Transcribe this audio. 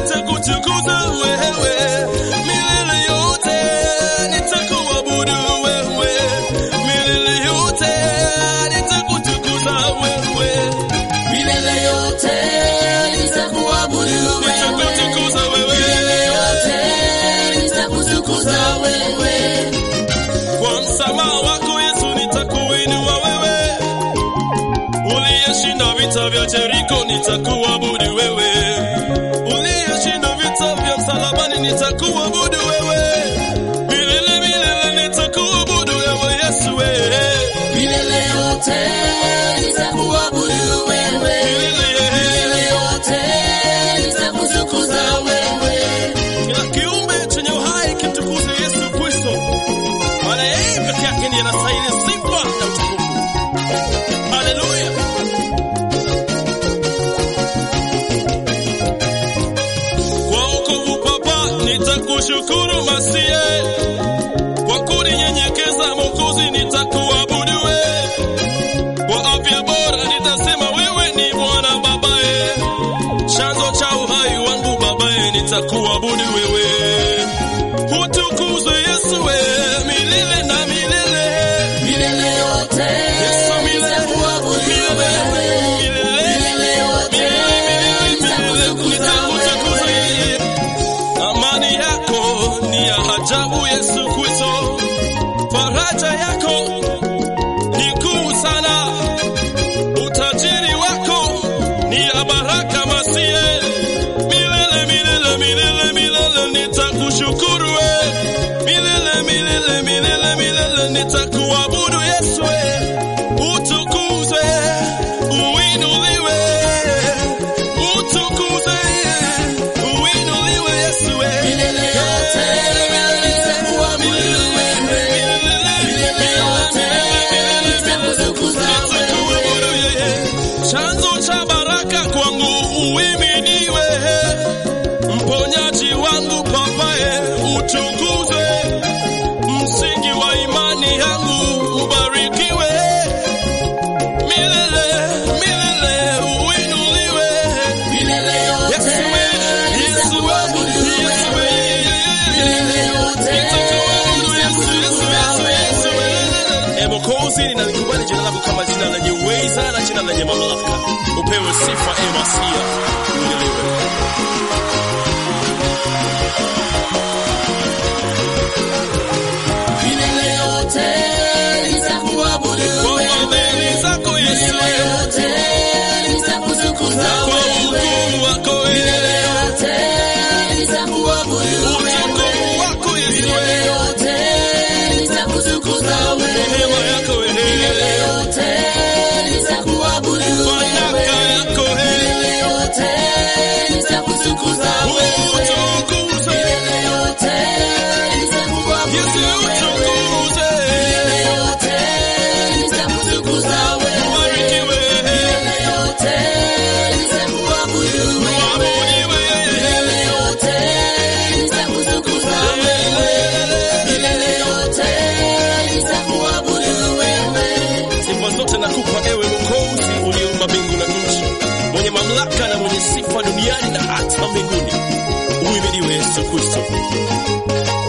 nitakutukuza wewe milele yote, nitakuabudu wewe milele yote, nitakutukuza wewe, milele yote nitakuabudu wewe, nitakutukuza wewe milele yote nitakutukuza wewe, kwa msamaha wako Yesu nitakuinua wewe, uliyeshinda vita vya Jeriko nitakuabudu wewe, uliyeshinda vita vya msalabani nitakuabudu wewe, milele milele nitakuabudu wewe Yesu wewe, milele yote nitakuabudu wewe, milele yote nitakutukuza wewe, kila kiumbe chenye uhai kimtukuze Yesu Kristo, maana yeye peke yake ndiye anastahili sifa na utukufu. Haleluya! Kwa wokovu Baba nitakushukuru Masie, kwa kuninyenyekeza Mwokozi nitakuabudu wewe, kwa afya bora nitasema wewe ni Bwana babaye, chanzo cha uhai wangu babaye, nitakuabudu wewe, utukuzwe Yesu wewe milele na milele. milele yote Yesu milele, nitakuabudu milele, wewe, milele, milele yote nitakutukuza wewe. Amani yako ni ya ajabu Yesu Kristo, faraja yako ni kuu sana, utajiri wako ni ya baraka masie. Milele milele milele milele nitakushukuru we, milele milele milele milele nitakuabudu Yesu we, utukuzwe uinuliwe, utukuzwe uinuliwe Yesu we. Milele yote nitakuabudu wewe, milele yote nitakutukuza wewe, chanzo cha baraka kwangu uimidiwe, mponyaji wangu papaye utukuzwe, msingi wa imani yangu ubarikiwe, milele milele uinuliwe. milele yote Yesu we, Yesu we, nitakuabudu Yesu wewe, we, milele yote nitakutukuza wewe. E Mwokozi, ninalikubali jina lako kama jina lenye uweza na jina lenye mamlaka. Upewe sifa, e Masia, uinuliwe. Milele yote nitakuabudu Kwa wewe, fadhili zako Yesu, milele yote nitakutukuza kwa wewe, ukuu wako milele wewe, yote nitakuabudu wewe, utukufu wako Yesu, milele yote nitakutukuza wewe, neema yako milele wewe, yote nitakuabudu baraka wewe, yako wewe, milele yote nitakutukuza wewe, utukuze milele yote nitakuabudu Yesu, wewe. utukuze Milele yote nitakutukuza wewe, ubarikiwe, milele yote nitakuabudu wewe, uabudiwe milele yote nitakutukuza wewe, milele yote nitakuabudu wewe. Sifa zote nakupa ewe Mwokozi uliumba mbingu na nchi, mwenye mamlaka na mwenye sifa duniani na hata mbinguni. Uhimidiwe Yesu Kristo.